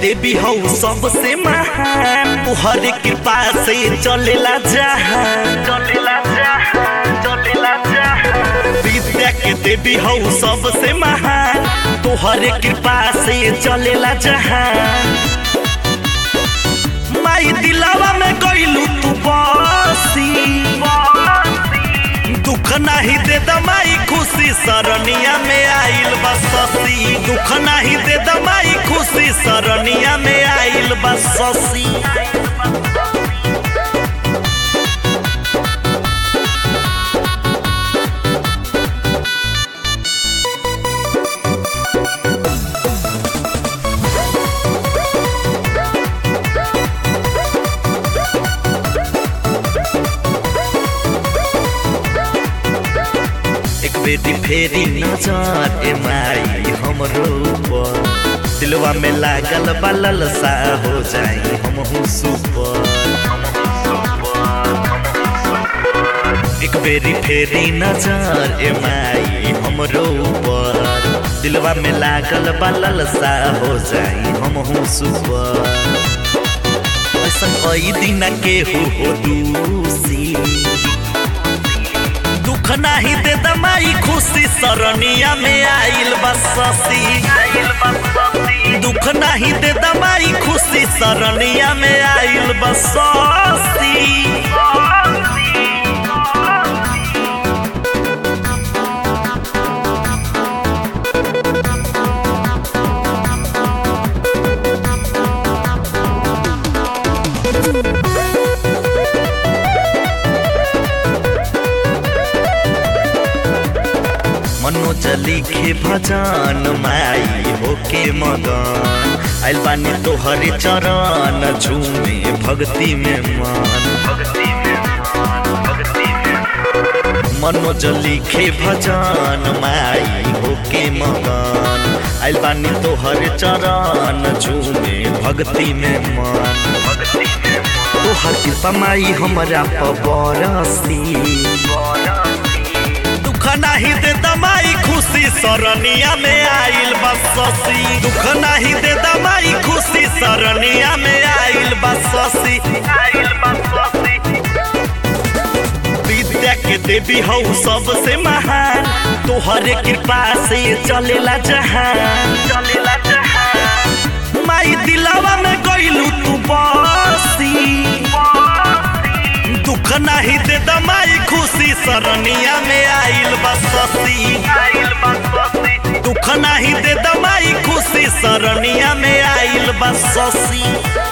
देवी हौ सबसे महान तुहरे कृपा से चलेला जहान चलेला जहान चलेला जहान विद्या के देवी हौ सबसे महान तुहरे कृपा से चलेला जहान माई दिलावा में गइलू तू बसी दुख नाही दे दमाई खुशी सरनिया में आइल बससी दुख नाही दे दमाई खुशी सरनिया में आइल बससी एक बेटी फेरी नजर ए माई हमरो ऊपर दिलवा में लागल बलल सा हो जाई हम सुपर एक बेरी फेरी नजर ए माई हमरो ऊपर दिलवा में लागल बलल सा हो जाई हम सुपर ऐसा कई दिन के हो हो दूसी दुख नाही दे दमाई खुशी सरनिया में आइल बससी दुख नाही दे दमाई खुशी सरनिया में आइल बससी मनोज लिखे भजन माई होके मगन आइल बानी तोहरे चरण झूमे भक्ति में मन मनोज लिखे भजन माई होके मगन आइल बानी तोहरे चरण झूमे भक्ति में मन तोहर कृपा माई हमरा पबरसी दुख नाही दे दमाई खुशी सरनिया में आइल बससी दुख नाही दे दमाई खुशी सरनिया में आइल बससी आइल बससी विद्या के देवी हौ सबसे महान तोहरे कृपा से चलेला जहान चलेला जहान माई दिलावा में गइलू तू बसी दुख नाही दे दमाई खुशी सरनिया में आइल बससी आइल बससी दुख नाही दे दमाई खुशी सरनिया में आइल बससी